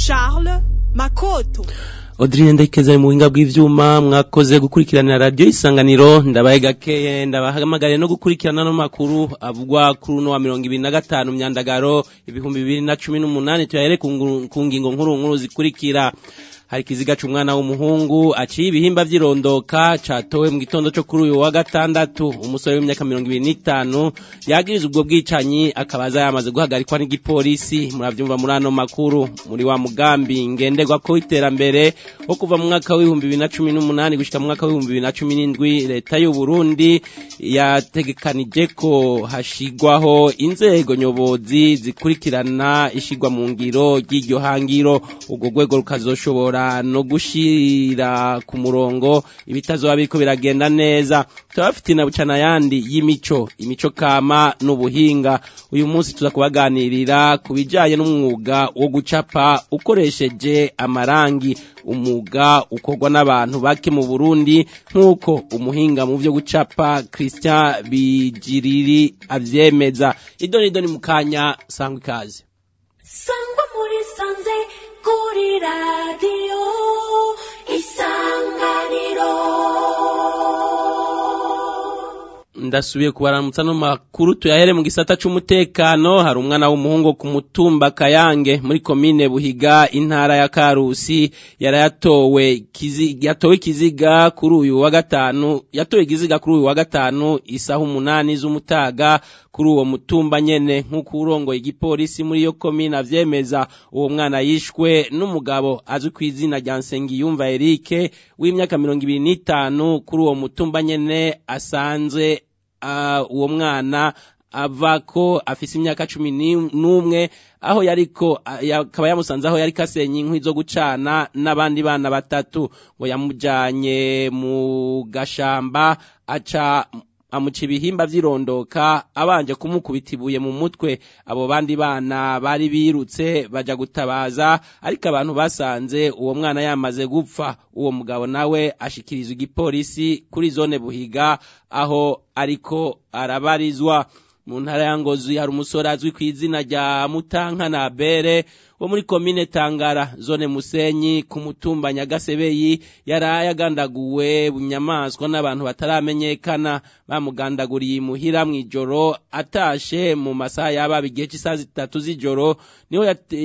Charles Makoto Audrine ndekeza mu buhinga bw'ivyuma mwakoze gukurikiranira radio isanganiro ndabaye gakeye ndabahamagariye no gukurikirana no makuru avugwa kuri uno wa 2025 myandagaro ibihumbi 2018 tuyahere ku ngingo nkuru nkuru zikurikira hari kiziga c'umwana w'umuhungu aciye ibihimba vy'irondoka catowe mu gitondo co kuri uyu wa gatandatu umusore w'imyaka 25 yagiriza ubwo bwicanyi akabaza yamaze guhagarikwa n'igipolisi muravyumva muri ano makuru muri wa mugambi ngenderwa ko iterambere wo kuva mu mwaka w'ibihumbi 2018 gushika mu mwaka w'ibihumbi 2017 leta y'u Burundi yategekanije ko hashigwaho inzego nyobozi zikurikirana ishigwa mu ngiro ry'iryo hangiro ubwo rwego rukazoshobora no gushira ku murongo ibitazoba biriko biragenda neza turabafite na bucana yandi y'imico imico kama n'ubuhinga uyu munsi tuza kubaganirira ku bijanye n'umwuga wo gucapa ukoresheje amarangi umwuga ukorwa n'abantu bake mu Burundi nk'uko umuhinga mu vyo gucapa Christian Bijiriri avyemeza idoni idoni mu kanya sangwa ikaze sangwa muri sanze kuri radiyo isanganiro ndasubiye kubaramutsa no makuru tuyahere mu gisata c'umutekano hari umwana w'umuhungu ku mutumba Kayange muri komine Buhiga intara ya Karusi yarayatowe kiziga yatowe kiziga kuri uyu wa gatanu yatowe ikiziga kuri uyu wa gatanu isaha umunani z'umutaga kuri uwo mutumba nyene nk'uko urongoye igipolisi muri iyo komine avyemeza uwo mwana yishwe n'umugabo azwi ku izina rya Nsengiyumva Eric w'imyaka mirongo ibiri n'itanu kuri uwo mutumba nyene asanzwe uwo mwana ava ko afise imyaka cumi n'umwe aho yariko akaba yamusanze aho yariko asenya inkwi zo gucana n'abandi bana batatu ngo yamujanye mu gashamba aca amuca ibihimba vy'irondoka abanje kumukubita ibuye mu mutwe abo bandi bana bari birutse baja gutabaza ariko abantu basanze uwo mwana yamaze gupfa uwo mugabo nawe ashikirizwa igipolisi kuri zone buhiga aho ariko arabarizwa mu ntara ya ngozi hari umusore azwi ku izina rya mutankana bere wo muri komine tangara zone musenyi ku mutumba nyagasebeyi yari yagandaguwe bunyamaswa n'abantu bataramenyekana bamugandaguriye imuhira mw'ijoro atashe mu masaha yaba igihe cy'isaha zitatu z'ijoro niho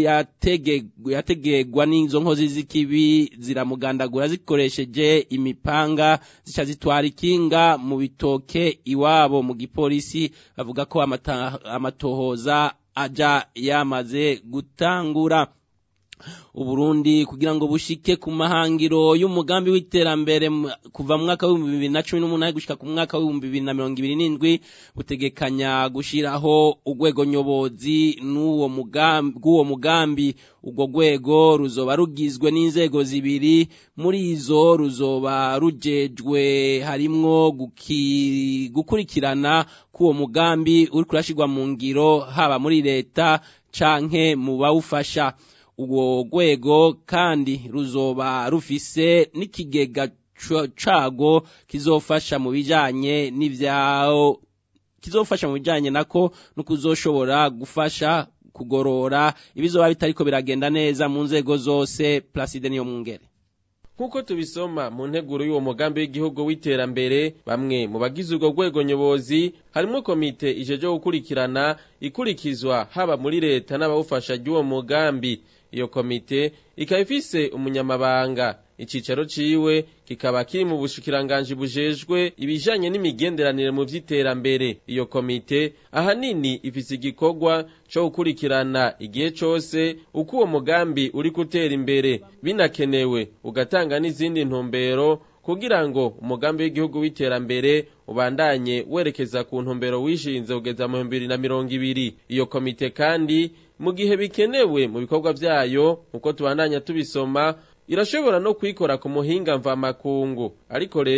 yategegwa n'izo nkozi z'ikibi ziramugandagura zikoresheje imipanga zica zitwara ikinga mu bitoke iwabo mu gipolisi bavuga ko amatohoza aja yamaze gutangura uburundi kugira ngo bushike ku mahangiro y'umugambi w'iterambere kuva mu mwaka w'ibihumbi bibiri na cumi n'umunani gushika ku mwaka w'ibihumbi bibiri na mirongo ibiri n'indwi butegekanya gushiraho urwego nyobozi n'uwo mugambi bw'uwo mugambi urwo rwego ruzoba rugizwe n'inzego zibiri muri izo ruzoba rujejwe harimwo gukurikirana k'uwo mugambi uri kurashirwa mu ngiro haba muri leta canke mu bawufasha urwo rwego kandi ruzoba rufise n'ikigega cago kizofasha mu bijanye n'ivyaho kizofasha mu bijanye nako no kuzoshobora gufasha kugorora ibizoba bitariko biragenda neza mu nzego zose Placide niyo mwungere nk'uko tubisoma mu nteguro y'uwo mugambi w'igihugu w'iterambere bamwe mu bagize urwo rwego nyobozi harimo komite ijeje gukurikirana ikurikizwa haba muri leta n'abawufasha ry'uwo mugambi iyo komite ikaba ifise umunyamabanga icicaro ciwe kikaba kiri mu bushikiranganji bujejwe ibijanye n'imigenderanire mu vy'iterambere iyo komite ahanini ifise igikorwa co gukurikirana igihe cose uko uwo mugambi uri gutera imbere binakenewe ugatanga n'izindi ntumbero kugira ngo umugambi w'igihugu w'iterambere ubandanye werekeza ku ntumbero wishinze kugeza mu bihumbi bibiri na mirongo ibiri iyo komite kandi mu gihe bikenewe mu bikorwa vyayo uko tubandanya tubisoma irashobora no kwikora ku muhinga mvamakungu ariko rero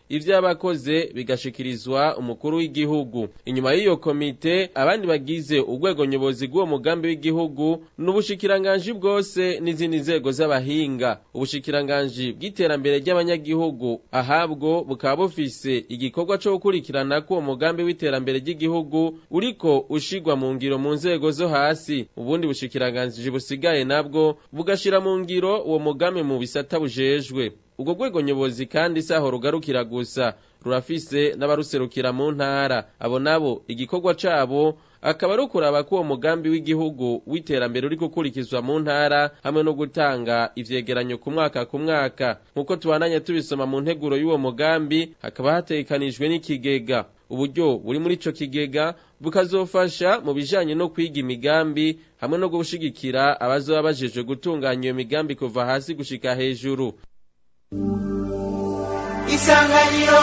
ivyo yabakoze bigashikirizwa umukuru w'igihugu inyuma y'iyo komite abandi bagize urwego nyobozi bw'uwo mugambi w'igihugu n'ubushikiranganji bwose n'izindi nzego z'abahinga ubushikiranganji bw'iterambere ry'abanyagihugu ahabwo bukaba bufise igikorwa co gukurikirana ko uwo mugambi w'iterambere ry'igihugu uriko ushigwa mu ngiro mu nzego zo hasi ubundi bushikiranganji busigaye nabwo bugashira mu ngiro uwo mugambi mu bisata bujejwe ubwo rwego nyobozi kandi saho rugarukira gusa rurafise n'abaruserukira mu ntara abo nabo igikorwa cabo akaba ari ukuraba ko uwo mugambi w'igihugu w'iterambere uri gukurikizwa mu ntara hamwe no gutanga ivyegeranyo ku mwaka ku mwaka nk'uko tubandanya tubisoma mu nteguro y'uwo mugambi hakaba hategekanijwe n'ikigega uburyo buri muri ico kigega bukazofasha mu bijanye no kwiga imigambi hamwe no gushigikira abazoba bajejwe gutunganya iyo migambi kuva hasi gushika hejuru isanganiro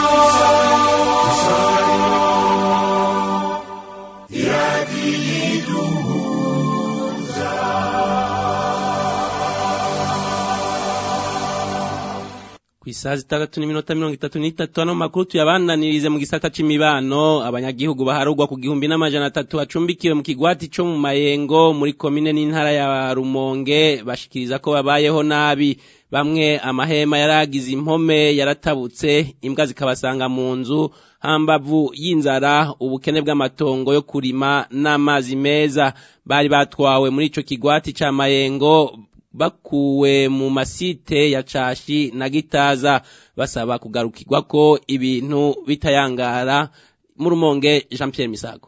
ku isaha zitandatu n'iminota mirongo itatu n'itatu ano makuru tuyabandanirize mu gisata c'imibano abanyagihugu baharugwa ku gihumbi n'amajana atatu bacumbikiwe mu kigwati co mu mayengo muri komine n'intara ya rumonge bashikiriza ko babayeho nabi bamwe amahema yaragize impome yaratabutse imbwa zikabasanga mu nzu hambavu y'inzara ubukene bw'amatongo yo kurima n'amazi meza bari batwawe muri ico kigwati ca mayengo bakuwe mu masite ya cashi na gitaza basaba kugarukirwa ko ibintu bitayangara mu rumonge Jean Pierre Misago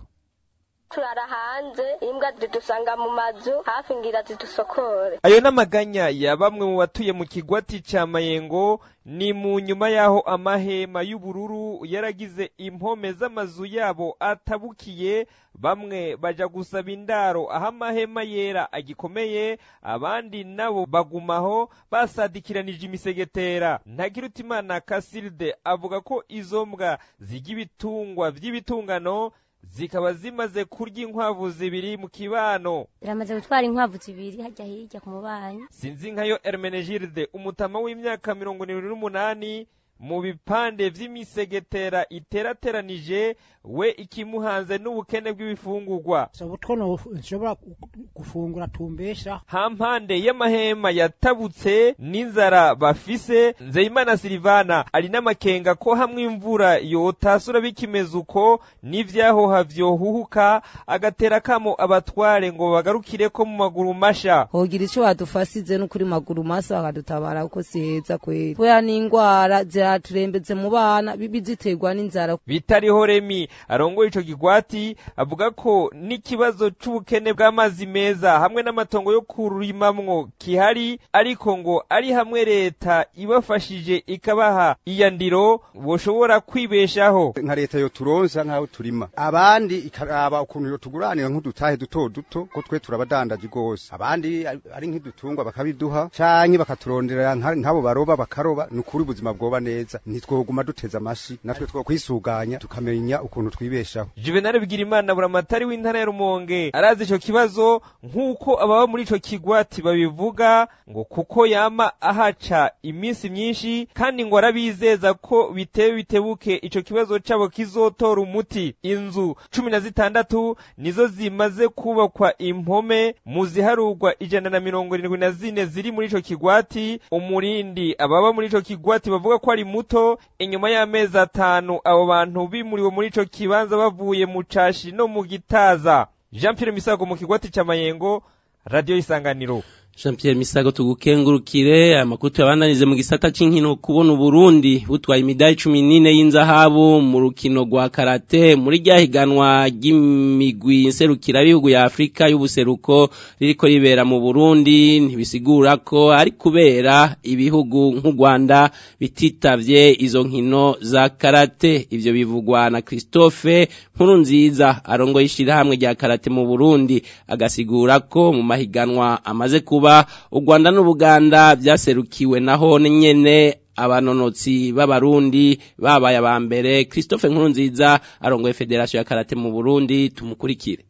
turara hanze imbwa zidusanga mu mazu hafi ngira zidusokore ayo n'amaganya ya bamwe mu batuye mu kigwati ca mayengo ni mu nyuma y'aho amahema y'ubururu yaragize impome z'amazu yabo atabukiye bamwe baja gusaba indaro aho amahema yera agikomeye abandi nabo bagumaho basadikiranije imisegetera ntakirutimana kasilde avuga ko izo mbwa zirya ibitungwa vy'ibitungano zikaba zimaze kurya inkwavu zibiri mu kibano biramaze gutwara inkwavu zibiri hajya hirya ku mubanyi sinzi nkayo Hermenegilde umutama w'imyaka mirongo irindwi n'umunani mu bipande vy'imisegetera iterateranije we ikimuhanze n'ubukene bw'ibifungurwa sabutwo nshobora gufungura tumbesha hampande y'amahema yatabutse n'inzara bafise nzeyimana silivana ari n'amakenga ko hamwe imvura yotasura bikimeze uko n'ivyahoha vyohuhuka agatera kamo abatware ngo bagarukire ko mu maguru masha hogira ico badufasize no kuri maguru masa bakadutabara ko siheza kweri kubera n'ingwara ziraturembetse mu bana bibi ziterwa n'inzara bitariho remi arongoye ico kigwati avuga ko n'ikibazo c'ubukene bw'amazi meza hamwe n'amatongo yo kurimamwo kihari ariko ngo ari hamwe leta ibafashije ikabaha iyandiro boshobora kwibeshaho nka leta yo turonsa nk'aho turima abandi ikaraba ukuntu yo tuguranira nk'udutahe duto duto ko twe turabadandaje rwose abandi ari nk'idutungwa bakabiduha canke bakaturonderera nk'abo baroba bakaroba ni ukuri ubuzima bwoba neza ntitwoguma duteza amashi natwe two kwisuganya tukamenya ukuntu twibeshaho juvenal bigirimana buramatari w'intara ya rumonge arazi ico kibazo nk'uko ababa muri ico kigwati babivuga ngo kuko yama ahaca iminsi myinshi kandi ngo arabizeza ko bitewe bitebuke ico kibazo cabo kizotora umuti inzu cumi na zitandatu nizo zimaze kubakwa impome mu ziharurwa ijana na mirongo irindwi na zine ziri muri ico kigwati umurindi ababa muri ico kigwati bavuga ko ari muto inyuma y'amezi atanu abo bantu bimuriwe muri ico kibanza bavuye mu cashi no mu gitaza jean pierre misago mu kigwati ca mayengo radiyo isanganiro Jean Pierre Misago tugukengurukire amakuru tuyabandanize mu gisata c'inkino kubona Burundi butwaye imidari 14 y'inzahabu mu rukino rwa karate muri ryahiganwa ry'imigwi nserukira bihugu ya Afrika y'ubuseruko ririko ribera mu Burundi ntibisigura ko ari kubera ibihugu nk'u Rwanda bititavye izo nkino za karate ivyo bivugwa na Christophe Nkurunziza arongoye ishirahamwe rya karate mu Burundi agasigura ko mu mahiganwa amaze kuba u Rwanda n'Ubuganda byaserukiwe naho nyene abanonotsi b'abarundi babaye aba mbere Christophe Nkurunziza arongoye Federation ya Karate mu Burundi tumukurikire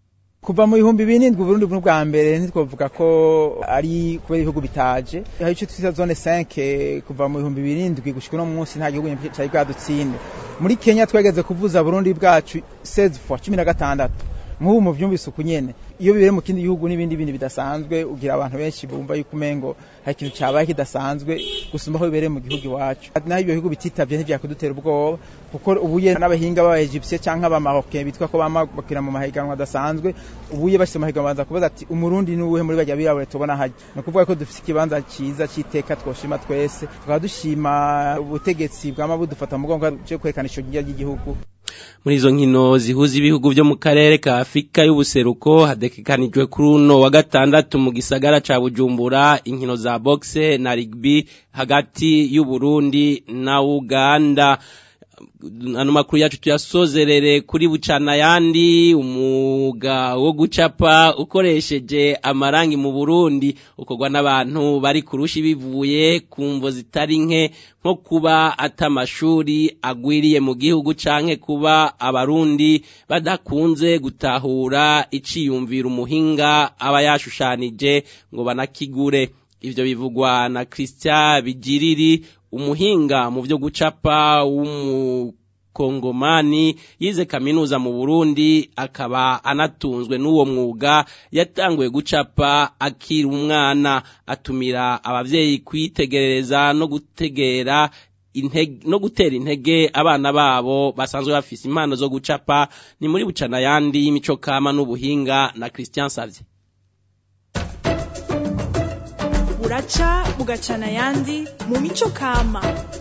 kuva mu bihumbi birindwi Burundi bwa mbere ntitwavuga ko ari kubera ibihugu bitaje hari icyo twita zone 5 kuva mu bihumbi birindwi gushika no munsi nta gihugu cyari bwadutsinde muri Kenya twageze kuvuza Burundi bwacu 16 fois 16 nk'ubu mu byumvise uku nyene iyo bibere mu kindi gihugu n'ibindi bindi bidasanzwe ugira abantu benshi bumva yuko umengo hari ikintu cyabaye kidasanzwe gusumba aho bibereye mu gihugu iwacu naho ibyo bihugu bititavye ntivyakudutera ubwoba kuko ubuye n'abahinga b'abaegyptien canke abamarocain bitwa ko bamakira mu mahiganwa adasanzwe ubuye bashyize mu mahiganwa baza kubaza ati umurundi n'uwuhe muri bajya birabure tubona hajya ni ukuvuga ko dufite ikibanza cyiza cy'iteka twoshima twese tukaba dushima ubutegetsi bwama budufata mu mugongo cyo kwerekana ico ry'igihugu muri izo nkino zihuza ibihugu byo mu karere ka Afurika y'ubuseruko hadekekanijwe kuri uno wa gatandatu mu gisagara ca Bujumbura inkino za boxe na rugby hagati y'u Burundi na Uganda ano makuru yacu tuyasozerere kuri bucana yandi umuga wo gucapa ukoresheje amarangi mu Burundi ukorwa n'abantu bari kurushi bivuye ku mvo zitari nke nko kuba atamashuri agwiriye mu gihugu canke kuba abarundi badakunze gutahura iciyumvira umuhinga aba yashushanije ngo banakigure ivyo bivugwa na Christian Bigiriri umuhinga mu byo gucapa w'umukongomani yize kaminuza mu Burundi akaba anatunzwe n'uwo mwuga yatanguye gucapa akiri umwana atumira abavyeyi kwitegerereza no gutegera intege no gutera intege abana babo basanzwe bafise impano zo gucapa ni muri bucana yandi y'imico kama n'ubuhinga na Christian Savye buraca bugacana yandi mu mico kama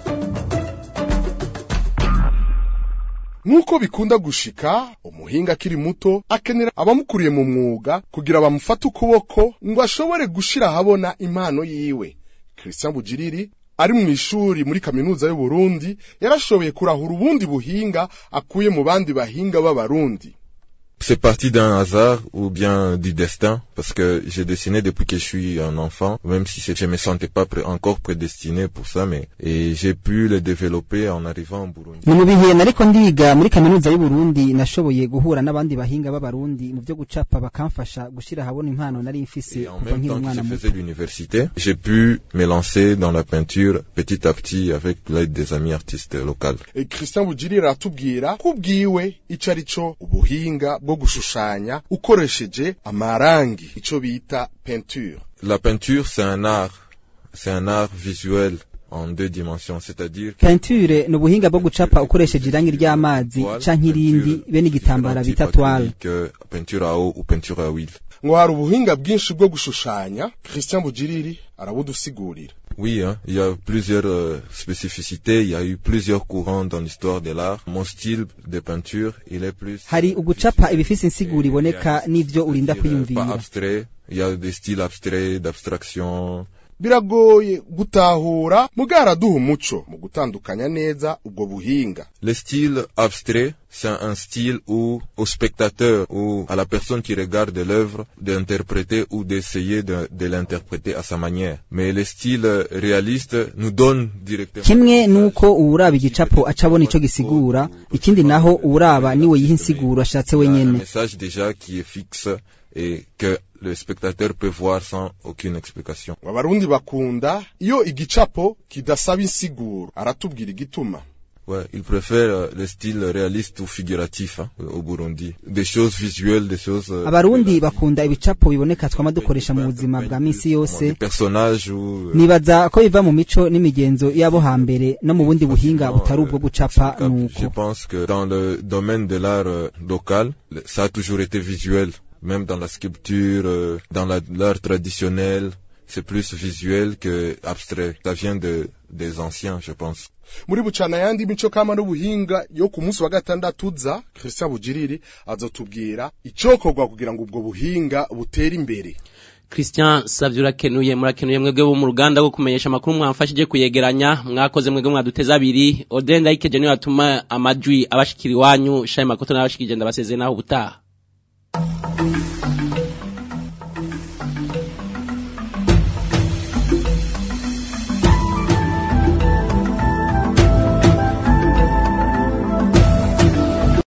nk'uko bikunda gushika umuhinga akiri muto akenera abamukuriye mu mwuga kugira bamufate ukuboko ngo ashobore gushira ahabona impano yiwe Christian Bugiriri ari mu ishuri muri kaminuza y'u Burundi yarashoboye kurahura ubundi buhinga akuye mu bandi bahinga b'abarundi C'est parti d'un hasard ou bien du destin, parce que j'ai dessiné depuis que je suis un enfant, même si je me sentais pas pré encore prédestiné pour ça, mais et j'ai pu le développer en arrivant en Burundi. ni mu bihe nariko ndiga muri kaminuza y'u Burundi nashoboye guhura n'abandi bahinga b'abarundi mu byo gucapa bakamfasha gushira habona impano nari mfise En kuva même nkiri temps que umwana je muto faisais l'université, j'ai pu me lancer dans la peinture petit à petit avec l'aide des amis artistes locaux. E Christian Bugiriri aratubwira ko ubwiwe ico ari co ubuhinga bwo gushushanya ukoresheje amarangi ico bita peinture La peinture, c'est un art, c'est un art visuel en deux dimensions, c'est-à-dire que peinture ni ubuhinga bwo gucapa ukoresheje irangi ry'amazi canke irindi be n'igitambara bita toile que peinture à eau ou peinture à huile. ngo hari ubuhinga bwinshi bwo gushushanya Christian Bugiriri arabudusigurira Oui, hein, il y a plusieurs euh, spécificités, il y a eu plusieurs courants dans l'histoire de l'art. Mon style de peinture, il est plus hari ugucapa ibifise insiguro iboneka n'ivyo urinda pas kwiyumvira abstrait, il y a des styles abstraits, d'abstraction. biragoye gutahura mugaraduha umuco mu gutandukanya neza ubwo buhinga Le style abstrait, c'est un style où au spectateur ou à la personne qui regarde l'œuvre d'interpréter ou d'essayer de, de l'interpréter à sa manière. Mais le style réaliste nous donne directement kimwe nuko uwuraba igicapo aca abona ico gisigura ikindi naho uwuraba niwe yiha insiguro ashatse un wenyene message déjà qui est fixe et que le spectateur peut voir sans aucune explication. abarundi bakunda iyo igicapo kidasaba insiguro aratubwira igituma Ouais, il préfère euh, le style réaliste ou figuratif hein, au Burundi. Des choses visuelles, des choses... euh, abarundi bakunda ibicapo biboneka twama dukoresha mu buzima bwa misi yose des personnages ou... euh, nibaza ko biva mu mico n'imigenzo y'abo hambere no mu bundi buhinga butari ubwo gucapa Je nuko pense que dans le domaine de l'art euh, local, le- ça a toujours été visuel. Même dans la sculpture, euh, dans la- l'art traditionnel, c'est plus visuel que abstrait. Ça vient de, des anciens, je pense. muri bucana yandi mico kama n'ubuhinga yo ku munsi wa gatandatu uza Christian Bugiriri azotubwira icokorwa kugira ngo ubwo buhinga butere imbere Christian Savye urakenuye murakenuye mwebwe bo mu ruganda rwo kumenyesha amakuru mwamfashije kuyegeranya mwakoze mwebwe mwaduteza abiri Odenda ikeje niyo atuma amajwi abashikira iwanyu shaye makoto n'abashikije ndabasezeye naho ubutaha